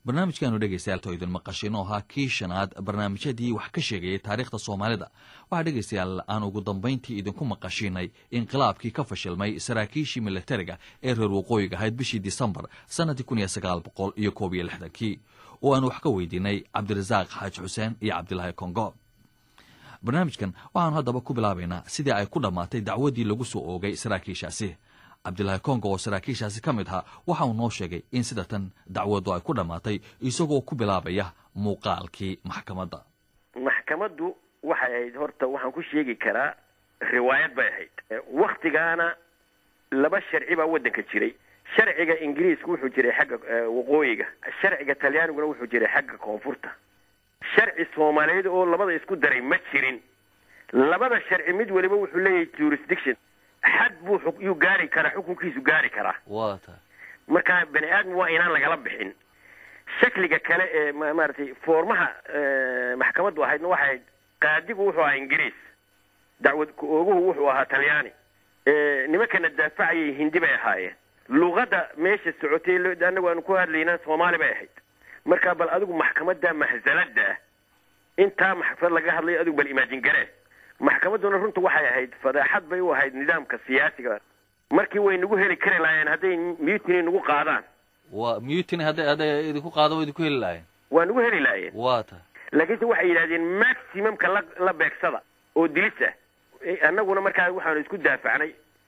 barnaamijkaanu dhegaystayaal to idin maqashin oo ahaa kii shanaad barnaamijyadii wax ka sheegayay taariikhda soomaalida waxaa dhegaystayaal aan ugu dambayntii idinku maqashinay inqilaabkii ka fashilmay saraakiishii militariga ee reer waqooyiga ahayd bishii disembar sannadii kun iyo sagaal boqol iyo koob iyo lixdankii oo aan wax ka weydiinay cabdirasaaq xaaji xuseen iyo cabdilaahi kongo barnaamijkan waxaanu haddaba ku bilaabaynaa sidii ay ku dhammaatay dacwaddii lagu soo oogay saraakiishaasi cabdilaahi kongo oo saraakiishaasi ka mid ahaa waxa uu noo sheegay in sida tan dacwaddu ay ku dhammaatay isagoo ku bilaabaya muuqaalkii maxkamadda maxkamaddu waxay ahayd horta waxaan ku sheegi karaa riwaayad bay ahayd waktigaana laba sharci baa waddanka jiray sharciga ingiriiska wuxuu jiray xagga waqooyiga sharciga talyaaniguna wuxuu jiray xagga koonfurta sharci soomaaliyeed oo labada isku daray ma jirin labada sharci mid waliba wuxuu leeyahay jurisdiction xad buu yuu gaari karaa xukunkiisu gaari karaa wa tahay marka bani aadam waa inaan lagala bixin shakliga kale ee maaragtay foormaha maxkamaddu ahaydna waxay ahayd qaadigu wuxuu ahaa ingiriis dacwad ku-ooguhu wuxuu ahaa talyaani nimankana daafacayay hindi bay ahaayeen luqadda meesha socotay annagu aanu ku hadlayna soomaali bay ahayd marka bal adigu maxkamadda mahsalada ah intaa maxkamad laga hadlayo adigu bal imaajin garee maxkamadduna runta waxay ahayd fadeexad bay u ahayd nidaamka siyaasiga markii way nagu heli kari lahaayeen hadday mutiny nagu qaadaan wa mutiny hadday hadday idinku qaado wa idinku heli lahayen waa nagu heli lahaayeen wa tahay laakiinse waxay yidhahdeen maximumka la la beegsada oo dilis ah annaguna markaa waxaanu isku daafacnay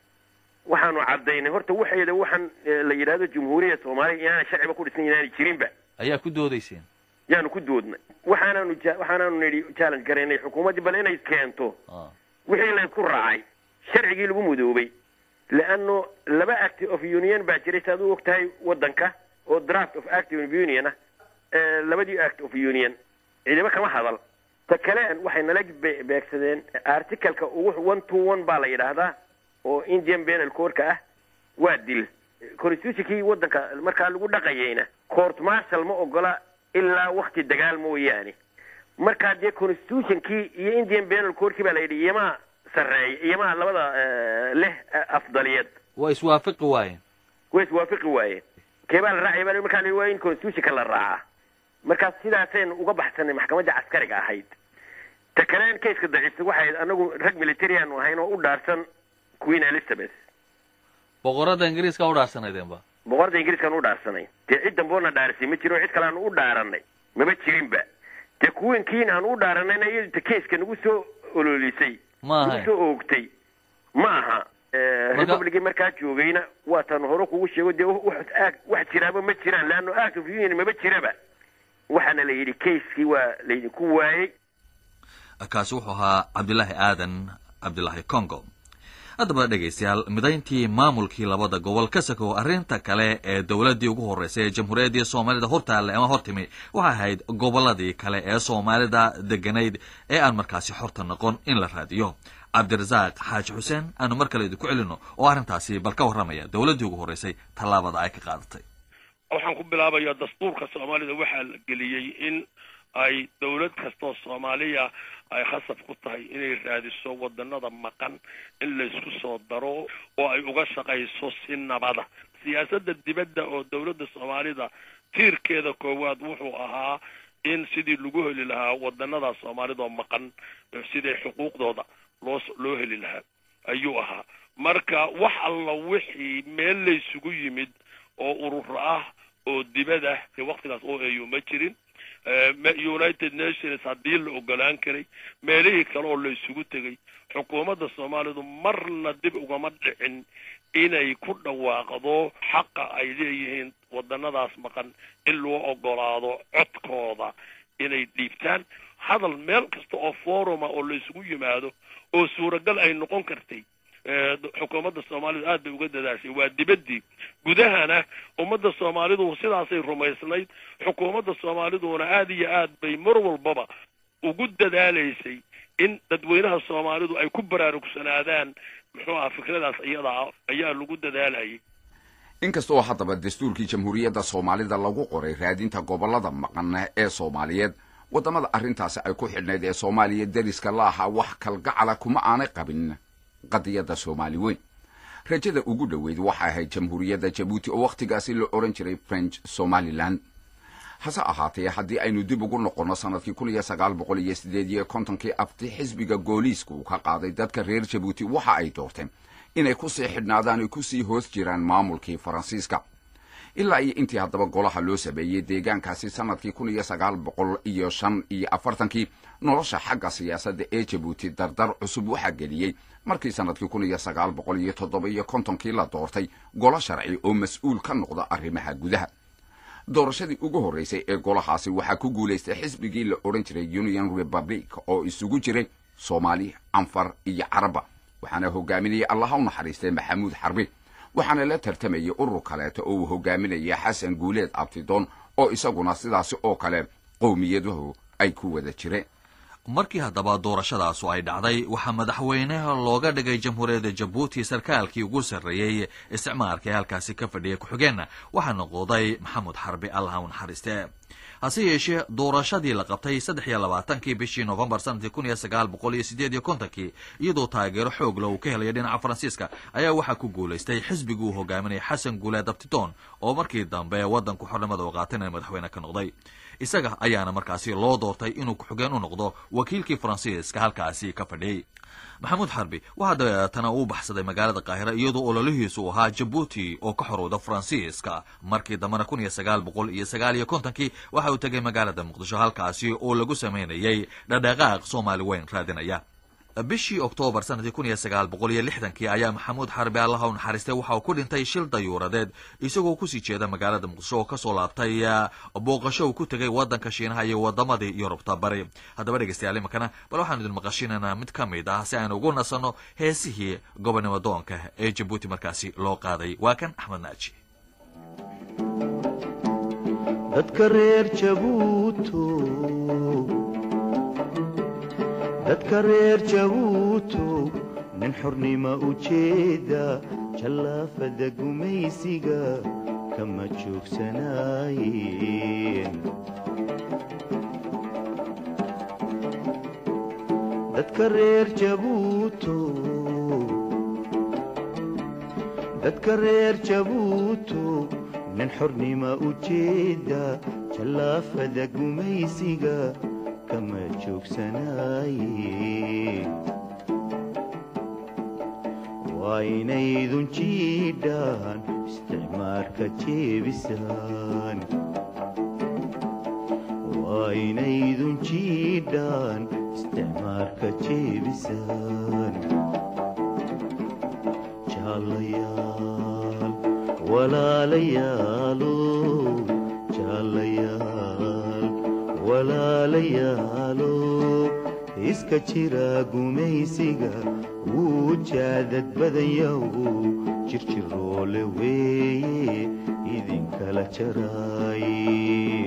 waxaanu caddaynay horta waxeeda waxaan la yidhahdo jumhuuriyadda soomaaliya inaana sharciba ku dhisan inaanay jirinba ayaa ku doodayseen yaanu ku doodnay waxaanaanu waxaanaanu nidhi challenge garaynay xukuumaddii bal inay keento wixii laysku raacay sharcigii lagu mudoobay leanno laba act of union baa jiray si aad u og tahay waddanka oo draft of act of union ah labadii act of union ciidamo kama hadal ta kale waxay nala beegsadeen articaleka ugu one to one baa la yidhaahdaa oo indian penal corka ah waa dil constitutionkii waddanka markaa lagu dhaqayayna court marshal ma ogola ilaa wakti dagaal mooyaane markaa dee constitutionkii iyo indian penal corkii baa la yidhi iyamaa sarreeya iyamaa labada leh afdaliyad waa iswaafaqi waayeen way iswaafaqi waayeen kee baa la raacaya baa markaa la waa in constitutionka la raacaa markaas sidaasaynu uga baxsanay maxkamadda caskariga ahayd ta kaleen kayska daciifta waxay ahayd anagu rag militariaanu ahayn oo u dhaarsan queen elizabeth boqorada ingiriiska u dhaarsanaydeenba boqorada ingiriiskaan u dhaarsanay dee cid damboona dhaarisay ma jiro cid kale aanu u dhaaranay mama jirinba dee queenkiin aanu u dhaaranayna iyadu ta kayska nagu soo ololisay ma nagu ahayn soo oogtay ma aha republicii markaa joogayna waataanu hore kugu sheego dee wax aag wax jiraaba ma jiraan leanno act of union mama jiraba waxaana la yidhi kayskii waa laydinku waayey kaasi wuxuu ahaa cabdilaahi aadan cabdilaahi congo haddaba dhegaystayaal midayntii maamulkii labada gobol ka sakow arrinta kale ee dowladdii ugu horreysay ee jamhuuriyaddii soomaalida hortaalle ama hortimi waxay ahayd gobolladii kale ee soomaalida deganayd ee aan markaasi xorta noqon in la raadiyo cabdirasaaq xaaji xuseen aanu mar kale idinku celino oo arrintaasi bal ka warramaya dowladdii ugu horreysay tallaabada ay ka qaadatay waxaan ku bilaabayaa dastuurka soomaalida waxaa la geliyey in ay dowlad kastoo soomaaliya ay khasab ku tahay inay raadiso wadanada maqan in laysku soo daro oo ay uga shaqayso si nabada siyaasadda dibadda oo dowladda soomaalida tiirkeeda koowaad wuxuu ahaa in sidii lagu heli lahaa wadanada soomaalidoo maqan sidii xuquuqdooda loo loo heli lahaa ayuu ahaa marka wax alla wixii meel laysugu yimid oo urur ah oo dibad ah waktigaas oo eeyo ma jirin united nations haddii la ogolaan karay meelihii kale oo la isugu tegay xukuumadda soomaalidu marna dib ugama dhicin inay ku dhawaaqdo xaqa ay leeyihiin wadanadaas maqan in loo ogolaado codkooda inay dhiibtaan hadal meel kasta oo foruma oo la isugu yimaado oo suuragal ay noqon kartay xukuumadda soomaalidu aad bay uga dadaashay waa dibaddii gudahana ummadda soomaalidu sidaasay rumaysnayd xukuumadda soomaaliduna aad iyo aad bay mar walbaba ugu dadaalaysay in dadweynaha soomaalidu ay ku baraarugsanaadaan muxuu aha fikradaas iyadaa ayaa lagu dadaalayay inkasta oo haddaba dastuurkii jamhuuriyadda soomaalida lagu qoray raadinta gobollada maqan ee soomaaliyeed waddamada arrintaasi ay ku xidhnayd ee soomaaliya deriska la ahaa wax kalgacala kuma aanay qabin qadiyadda soomaali weyn rajada ugu dhoweyd waxay ahayd jamhuuriyadda jabuuti oo wakhtigaasi la odhan jiray french somalilan hase ahaatee haddii aynu dib ugu noqonno sannadkii kun iyo sagaal boqol iyo sideed iyo kontonkii abti xisbiga gooliiska uu ka qaaday dadka reer jabuuti waxa ay doorteen inay ku sii xidhnaadaan ay ku sii hoos jiraan maamulkii faransiiska ilaa iyo intii haddaba golaha loo sameeyey deegaankaasi sannadkii kun iyo sagaal boqol iyo shan iyo afartankii nolosha xagga siyaasadda ee jabuuti dardar cusub waxaa geliyey markii sannadkii kun iyo sagaal boqol iyo toddoba iyo kontonkii la doortay golo sharci oo mas-uul ka noqda arrimaha gudaha doorashadii ugu horraysay ee golahaasi waxaa ku guulaystay xisbigii la odhan jiray union republic oo isugu jiray soomaali anfar iyo caraba waxaana hogaaminayay allaha u naxariistay maxamuud xarbi waxaana la tartamayay urur kaleeto oo uu hogaaminaya xasan guuleed abtidoon oo isaguna sidaasi oo kale qowmiyaduhu ay ku wada jireen markii haddaba doorashadaasu ay dhacday waxaa madaxweynaha looga dhigay jamhuuriyadda jabuuti sarkaalkii ugu sarreeyey isticmaalka ee halkaasi ka fadhiyay ku-xigeenna waxaa noqoday maxamuud xarbi allaha u naxariiste hase yeeshee doorashadii la qabtay saddex iyo labaatankii bishii novembar sanadkii kun iyo sagaal boqol iyo sideed iyo kontonkii iyadoo taageero xoogla uu ka helaya dhinaca faransiiska ayaa waxaa ku guulaystay xisbigii uu hogaaminayay xasan guuleed abtitoon oo markii dambe waddanku xornimada u qaatayna madaxweyne ka noqday isaga ayaana markaasi loo doortay inuu ku-xigeen u noqdo wakiilkii faransiiska halkaasi ka fadhiyey maxamuud xarbi waxaa dabeetana uu baxsaday magaalada qaahira iyadoo ololihiisu ahaa jabuuti oo ka xorowda faransiiska markii dambena kun iyo sagaal boqol iyo sagaal iyo kontonkii waxa uu tegay magaalada muqdisho halkaasi oo lagu samaynayay dhadhaqaaq soomaali weyn raadinaya bishii oktoobar sanadkii kun iyo sagaal boqol iyo lixdankii ayaa maxamuud xarbi allaha u naxariistay waxa uu ku dhintay shil dayuuradeed isagoo kusii jeeda magaalada muqdisho oo kasoo laabtay booqasho uu ku tegay waddanka shiinaha iyo wadamadii yurubta bari haddaba dhegeystayaal imankana bal waxaanu idin maqashinaynaa mid ka mid ah si aynu ugu nasanno heesihii gobonimo doonka ee jabuuti markaasi loo qaaday waa kan axmed naaji dadka reer jabuuto dadka reer jabuutow nin xornima u jeeda jallaafada gumaysiga kama joogsanaayeen dadka reer jabuutow dadka reer jabuutow nin xornima u jeeda jallaafada gumaysiga kama joogsanaayeen waa inaydun jiidhaan isticmaarka jeebisaan waa inaydun jiidhaan isticmaarka jeebisaan jaallayaal walaalayaalo jaallayaal walaalayaalo iska jira gumaysiga wuu jaadad badanyaw jirjiroole weeye idinkala jaraaye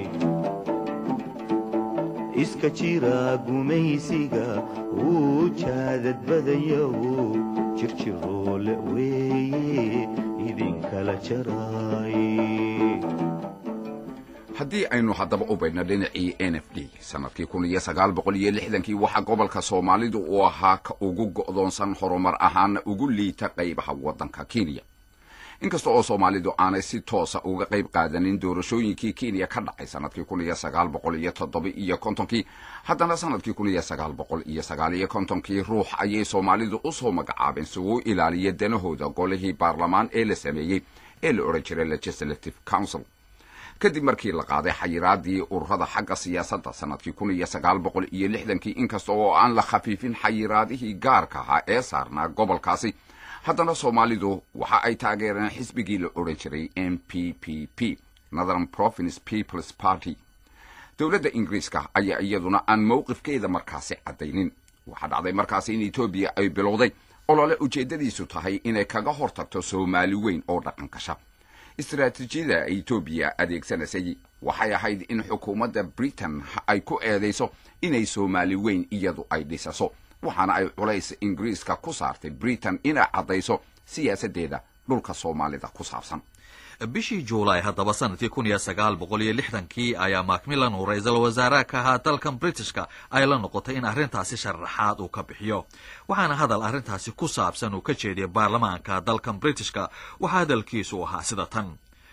iska jira gumaysiga wuu jaadad badanyaw jirjiroole weeye idinkala jaraaye haddii aynu haddaba u baydhno dhinacii n f d sannadkii kun iyo sagaal boqol iyo lixdankii waxaa gobolka soomaalidu uu ahaa ka ugu go'doonsan horumar ahaana ugu liita qaybaha waddanka kenya inkasta oo soomaalidu aanay si toosa uga qayb qaadanin doorashooyinkii kenya ka dhacay sannadkii kun iyo sagaal boqol iyo toddoba iyo kontonkii haddana sannadkii kun iyo sagaal boqol iyo sagaal iyo kontonkii ruux ayay soomaalidu u soo magacaabeen si uu ilaaliya danahooda golihii baarlamaan ee la sameeyey ee la odhan jiray legislative council kadib markii la qaaday xayiraadii ururada xagga siyaasadda sannadkii kun iyo sagaal boqol iyo lixdankii inkasta oo aan la khafiifin xayiraadihii gaarka ahaa ee saarnaa gobolkaasi haddana soomaalidu waxa ay taageereen xisbigii la odhan jiray m p p p northern province peoples party dowladda ingiriiska ayaa iyaduna aan mowqifkeeda markaasi caddaynin waxaa dhacday markaasi in etoobiya ay bilowday olole ujeeddadiisu tahay inay kaga hor tagto soomaali weyn oo dhaqan gasha istaraatiijiyada etoobiya adeegsanaysay waxay ahayd in xukuumadda britain ay ku eedayso inay soomaali weyn iyadu ay dhisaso waxaana ay culays ingiriiska ku saartay britain inay caddayso siyaasaddeeda dhulka soomaalida ku saabsan bishii juulaay haddaba sanadkii kun iyo sagaal boqol iyo lixdankii ayaa macmillan uu ra-iisul wasaare ka ahaa dalkan britishka ay la noqotay in arrintaasi sharaxaad uu ka bixiyo waxaana hadal arrintaasi ku saabsan uu ka jeediyay baarlamaanka dalkan britishka waxaa hadalkiisu ahaa sida tan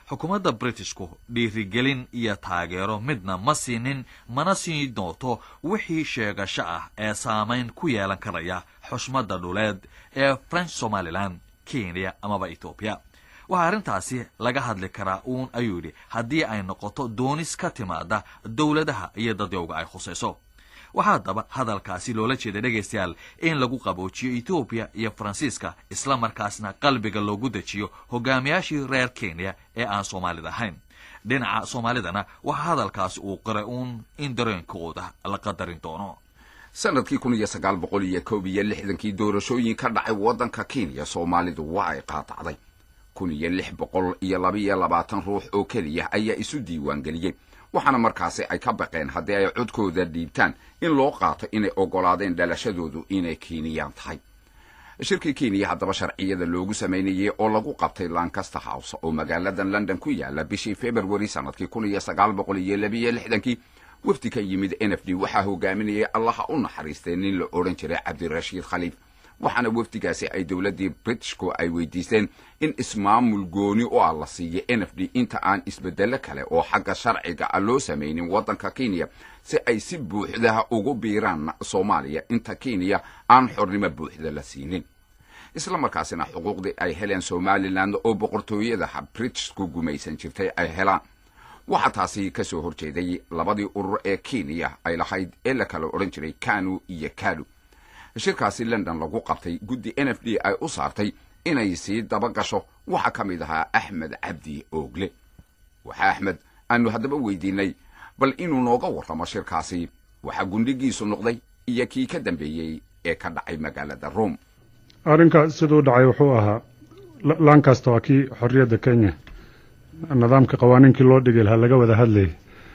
xukuumadda britishku dhiirigelin iyo taageero midna ma siinin mana siin doonto wixii sheegasho ah ee saamayn ku yeelan karaya xushmadda dhuleed ee french somalilan kenya amaba etoobiya waxaa arrintaasi laga hadli karaa uun ayuu yidhi haddii ay noqoto doonis ka timaada dowladaha iyo dadyowga ay khusayso waxaa haddaba hadalkaasi loola jeeda dhegaystayaal in lagu qaboojiyo etoobiya iyo faransiiska isla markaasna qalbiga loogu dejiyo hogaamiyaashii reer kenya ee aan soomaalida ahayn dhinaca soomaalidana waxaa hadalkaasi uu qiray uun in dareenkooda la qadarin doono sanadkii kun iyo sagaal boqol iyo koob iyo lixdankii doorashooyin ka dhacay waddanka kenya soomaalidu waa ay qaatacday kun iyo lix boqol iyo laba iyo labaatan ruux oo keliya ayaa isu diiwaan geliyey waxaana markaasi ay ka baqeen haddii ay codkooda dhiibtaan in loo qaato inay oggolaadeen dhalashadoodu inay keniyaan tahay shirkii kenya haddaba sharciyada loogu samaynayey oo lagu qabtay lancaster house oo magaaladan london ku yaala bishii february sanadkii kun iyo sagaal boqol iyo labiiyo lixdankii wafdi ka yimid n f d waxaa hogaaminayay allaha u naxariistay nin la odhan jiray cabdirashiid khaliif waxaana wafdigaasi ay dowladdii britishku ay weydiisteen in ismaamul gooni u ah la siiyo n f d inta aan isbedelo kale oo xagga sharciga ah loo samaynin waddanka kenya si ay si buuxdaha ugu biiraan soomaaliya inta kenya aan xornimo buuxda la siinin isla markaasina xuquuqdii ay heleen somalilan oo boqortooyadaha britishku gumaysan jirtay ay helaan waxaa taasi ka soo horjeeday labadii urur ee kenya ay lahayd ee la kala odhan jiray kanu iyo kalu shirkaasi london lagu qabtay guddi n f d ay u saartay inay sii daba gasho waxaa ka mid ahaa axmed cabdi oogle waxaa axmed aanu haddaba weydiinay bal inuu nooga warramo shirkaasi waxaa gundhigiisu noqday iyo kii ka dambeeyey ee ka dhacay magaalada rome arrinka siduu dhacay wuxuu ahaa lankasta waa kii xorriyadda kenya nidaamka qawaaniinkii loo dhigay lahaa laga wada hadlayay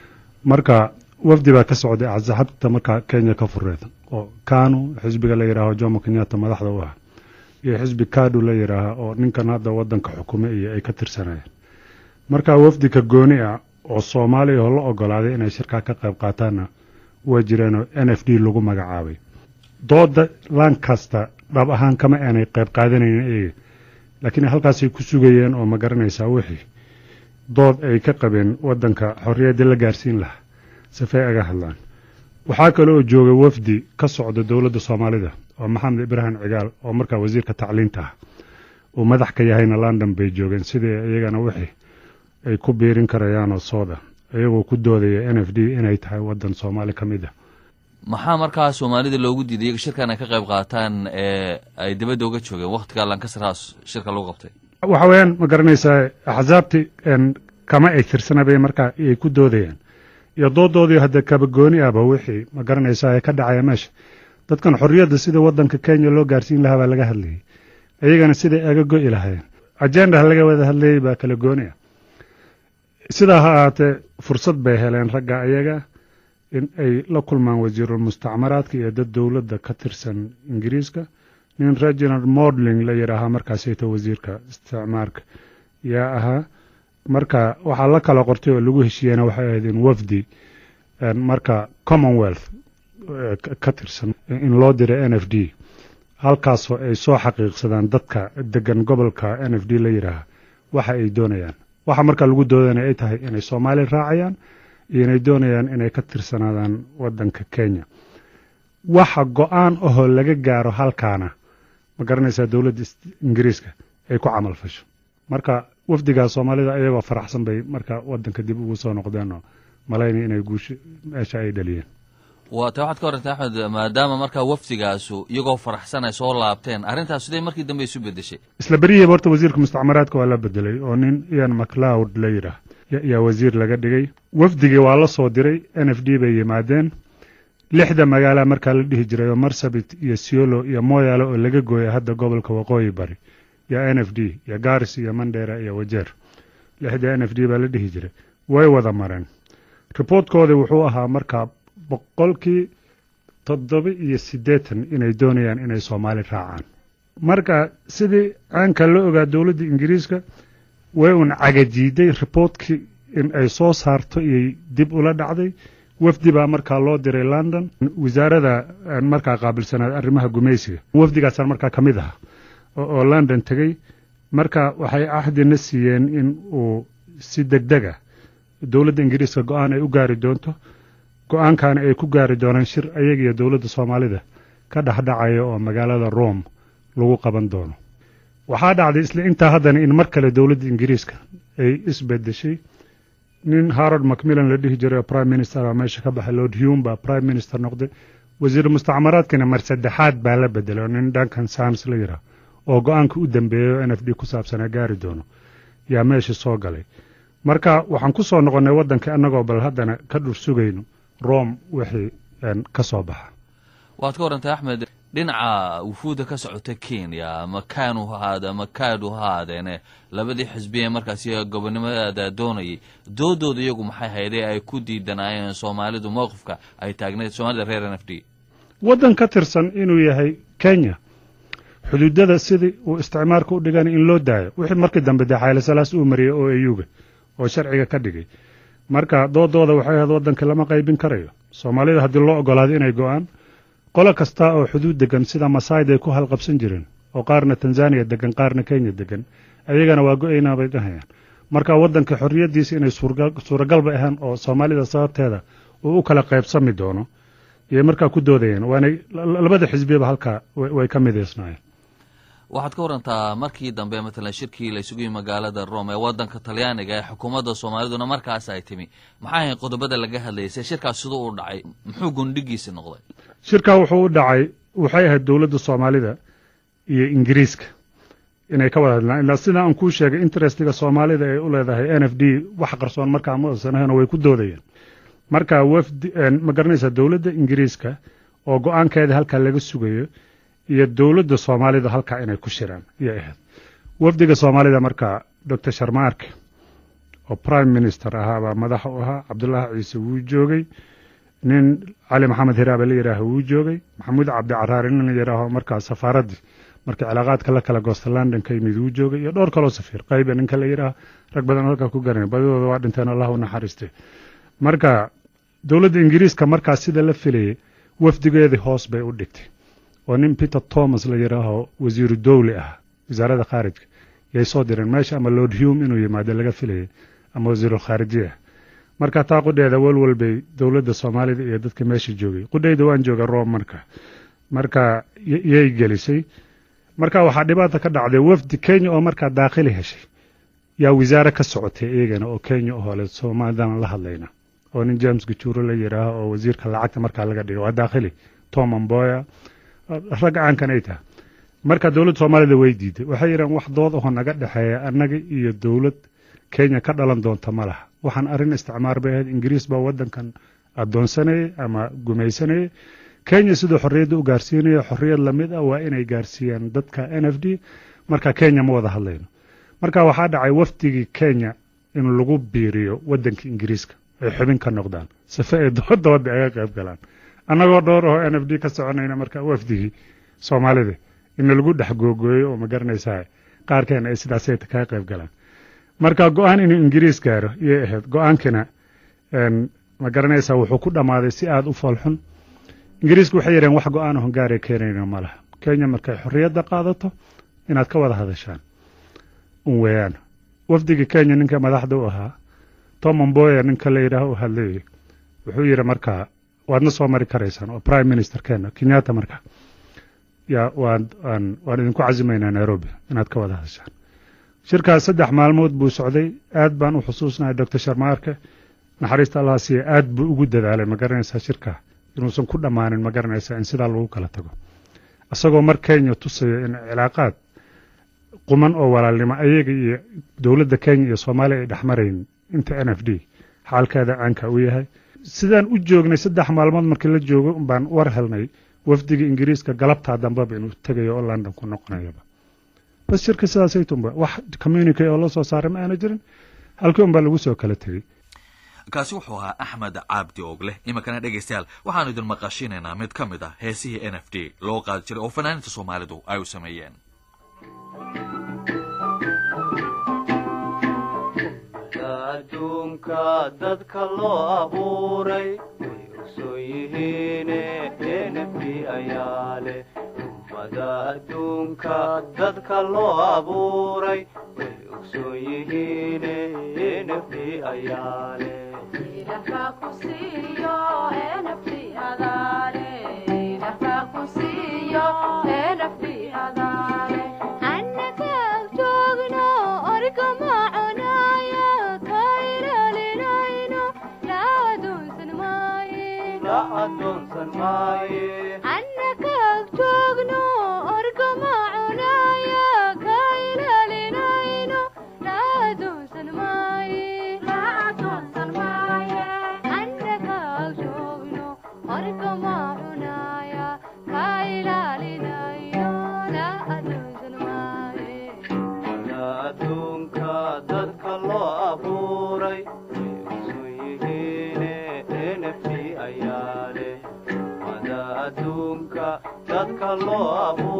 marka wafdi baa ka socday casaxabta markaa kenya ka fureed oo kanu xisbiga la yidhaaho jomo kenyatta madaxda u ah iyo xisbi kadu la yidhaaha oo ninkan hadda waddanka xukume iyo ay ka tirsanayeen marka wafdika gooni ah oo soomaaliya oo la ogolaaday inay shirkaa ka qayb qaataanna waa jireenoo n f d lagu magacaabay dooda lankasta dhab ahaan kama aanay qayb qaadanaynin eega laakiin halkaasay ku sugayeen oo ma garanaysaa wixii dood ay ka qabeen waddanka xorriyadda la gaarsiin lahaa safey aga hadlaan waxaa kale oo jooga wafdi ka socda dowladda soomaalida oo maxamed ibraahim cigaal oo markaa wasiirka tacliinta ah uu madax ka yahayna london bay joogeen sidii iyagana wixii ay ku biirin karayaanoo sooda iyagoo ku doodaya n f d inay tahay waddan soomaali ka mid ah maxaa markaa soomaalida loogu diiday iyaga shirkan ay ka qayb qaataan ee ay dibadda uga joogeen wakhtiga lankasar house shirka lagu qabtay waxa weeyaan ma garanaysaa axsaabti kama ay tirsanabay markaa ay ku doodayaan iyo doodoodii hadda kabagooni ahba wixii ma garanaysaa ee ka dhacaya meesha dadkan xorriyadda sida waddanka kenya loo gaarsiin lahaa baa laga hadlayay iyagana siday aga go'i lahaayeen ajendaha laga wada hadlayay baa kala gooni ah sidaa ha ahaatee fursad bay heleen ragga ayaga in ay la kulmaan wasiirulmustacmaraadka iyo dad dowladda ka tirsan ingiriiska nin reginald modling la yidhaahaa markaasayta wasiirka isticmaarka yaa ahaa marka waxaa la kala qortay oo lagu heshiiyena waxay ahayd in wafdi marka commonwealth ka tirsan in loo diray n f d halkaasoo ay soo xaqiiqsadaan dadka degan gobolka n f d la yidhaaha waxa ay doonayaan waxa markaa lagu doodana ay tahay inay soomaaliya raacayaan iyo inay doonayaan inay ka tirsanaadaan waddanka kenya waxa go-aan ahoo laga gaaro halkaana ma garanaysaa dowladda ingiriiska ay ku camal fasho marka wafdigaa soomaalida iyagoo faraxsan bay marka waddanka dib ugu soo noqdeenoo malaynay inay guusho meesha ay dhaliyeen waata waxaad ka warantay axmed maadaama markaa wafdigaasu iyagoo faraxsan ay soo laabteen arrintaas siday markii dambe isu bedeshay isla berihiiba horta wasiirka mustacmaraadka waa la bedelay oo nin ian maclowd la yidhaah yaa wasiir laga dhigay wafdigii waa la soo diray n f d bay yimaadeen lixda magaala markaa la dhihi jiray oo marsabit iyo siolo iyo moyaale oo laga gooyay hadda gobolka waqooyi bari iyo n f d iyo garis iyo mandera iyo wajeer lixda n f d baa la dhihi jiray way wada mareen riboortkoodii wuxuu ahaa markaa boqolkii toddoba iyo siddeetan inay doonayaan inay soomaali raacaan marka sidii caanka la ogaa dowladda ingiriiska way un cagajiiday riboortkii in ay soo saarto iyay dib ula dhacday wafdi baa markaa loo diray london wasaarada markaa qaabilsanaad arrimaha gumaysiga wafdigaasaan markaa ka mid aha oo london tegey marka waxay cahdina siiyeen in uu si degdeg ah dowladda ingiriiska go-aan ay u gaari doonto go-aankaana ay ku gaari doonaan shir ayaga iyo dowladda soomaalida ka dhexdhacaya oo magaalada rome lagu qaban doono waxaa dhacday isla intaa haddana in mar kale dowladda ingiriiska ay isbedeshay nin harod macmillan la dhihi jiray oo prime minister baa meesha ka baxay lord hume baa prime minister noqday wasiir mustacmaraadkina mar saddexaad baa la bedelay oo nin duncan sams la yidhaah oo go-aanka u dambeeyay oo n f d ku saabsanaa gaari doono yaa meesha soo galay marka waxaan ku soo noqonnay waddanka annagoo bal haddana ka dhur sugayno rome wixii ka soo baxa waad ka warantay axmed dhinaca wufuudda ka socota kenya ama kaanu hahaade ama kaadu ha haadeene labadii xisbiye markaasi gobonimada doonayay doodooda iyagu maxay haydee ay ku diidanaayeen soomaalidu mowqifka ay taagnayd soomaalida reer n f d waddan ka tirsan inuu yahay kenya xuduudada sidii uu isticmaalka u dhiganay in loo daayo wixii markii dambe dee xaylasalaas uu mariyey oo eyuga oo sharciga ka dhigay marka doodooda waxay ahayd waddanka lama qaybin karayo soomaalida haddii loo ogolaado inay go-aan qolo kasta oo xuduud degan sida masaayda ay ku halqabsan jireen oo qaarna tanzaniya degan qaarna kenya degan ayagana waa go-aynaa bay dhahayaan marka waddanka xorriyaddiisa inay suuragalba ahaan oo soomaalida sababteeda uu u kala qaybsami doono iyay markaa ku doodayeen waanay labada xisbiyaba halkaa way ka midaysnaayeen waxaad ka warantaa markii dambe matalan shirkii la isugu yimi magaalada rome ee waddanka talyaaniga ee xukuumadda soomaaliduna markaas ay timi maxay ahayd qodobada laga hadlayay se shirkaas siduu u dhacay muxuu gundhigiisi noqday shirkaa wuxuu u dhacay waxay ahayd dowladda soomaalida iyo ingiriiska inay ka wada hadlaan ilaa sida aan kuu sheegay interestiga soomaalida ay u leedahay n f d wax qarsoon markaa ma uusan ahayn oo way ku doodayeen marka wafdi ma garanaysaa dowladda ingiriiska oo go-aankeeda halkaa laga sugayo iyo dowladda soomaalida halkaa inay ku shiraan ayay ahayd wafdiga soomaalida markaa doctor sharmaarke oo prime minister ahaa baa madaxa u ahaa cabdullaahi ciise wuu joogay nin cali maxamed hiraabe la yidhaaho wuu joogay maxamuud cabdi caraari nin la yidhaaho markaa safaaraddii markii cilaaqaadka la kala goosta london ka yimid wuu joogay iyo dhowr kaloo safiir qayba ninka la yidhaaho rag badan halkaa ku garanay badidooda waa dhinteen allah u naxariiste marka dowladda ingiriiska markaa sida la filayay wafdigeedii hoos bay u dhigtay oo nin peter thomas la yidhaaho wasiiru dowli ah wasaaradda khaarijka yay soo direen meesha ama lord hume inuu yimaado laga filayay ama wasiirulkhaarijiya ah marka taa qudheeda walwal bay dowladda soomaalida iyo dadka meesha joogay qudheyda waan jooga rome marka marka yay gelisay marka waxaa dhibaata ka dhacday wafdi kenya oo markaa daakhili heshay yaa wasaare ka socotay iyagana oo kenya ohole soomaalidana la hadlayna oo nin james gajuuro la yidhaaho oo wasiirka lacagta markaa laga dhigay waa daakhili tom amboya rag caankan ay tahay marka dowladda soomaalida way diiday waxay yidhahan wax dood aho naga dhexeeya annaga iyo dowlad kenya ka dhalan doonta ma laha waxaan arrin isticmaar bay ahayd ingiriis baa waddankan addoonsanayay ama gumaysanayay kenya siduu xorriyadda u gaarsiinaya xorriyad lamid ah waa inay gaarsiiyaan dadka n f d marka kenya ma wada hadlayno marka waxaa dhacay wafdigii kenya in lagu biiriyo waddanka ingiriiska ay xubin ka noqdaan sife ay doodooda aga qayb galaan annagoo dhowr oo n f d ka soconayna marka wafdigii soomaalida ina lagu dhex googooyo oo ma garanaysaa qaarkeena ay sidaasay kaga qayb galaan marka go-aan inuu ingiriis gaaro iyay ahayd go-aankina ma garanaysaa wuxuu ku dhammaaday si aada u foolxun ingiriisku waxay yidhaheen wax go-aan ahon gaaree keenayna ma laha kenya markay xorriyadda qaadato inaad ka wada hadashaan un weeyaan wafdigii kenya ninka madaxda u ahaa tom amboya ninka la yidhaaho u hadlayay wuxuu yidhi markaa waadna soo mari karaysaan oo prime minister kenya kenyatta marka yaa waan waan waan idinku casimaynaa nairobi inaad ka wada hadashaan shirkaas saddex maalmood buu socday aad baan u xusuusnahay doctor sharmaarke naxariista allah siiya aad buu ugu dadaalay ma garanaysaa shirkaa inuusan ku dhammaanin ma garanaysaa in sidaa lagu kala tago isagoo mar kenya tusayo in cilaaqaad quman oo walaalnimo ayaga iyo dowladda kenya iyo soomaaliya ay dhexmarayn inta n f d xaalkeeda caanka u yahay sidaan u joognay saddex maalmood markii la joogo baan war helnay wafdiga ingiriiska galabtaa dambeba inuu tegayo oo london ku noqonayaba bas shirka sidaasaytunba wax communique oo la soo saaray ma aana jirin halkii unbaa lagu soo kala tegey kaasi wuxuu ahaa axmed caabdi ogleh iminkana dhegaystayaal waxaanu idin maqashinaynaa mid ka mid ah heesihii n f d loo qaadi jiray oo fanaaniinta soomaalidu ay u sameeyeen adduunka dadka loo abuuray way ogsoon yihiine enfi ayaa leh ummada adduunka dadka loo abuuray way ogsoon yihiine nft ayaa leh la adoonsan maaye wada adduunka dadka loo abuuray way ogsoon yihiine nft ayaa leh wada adduunka dadka loo abuuray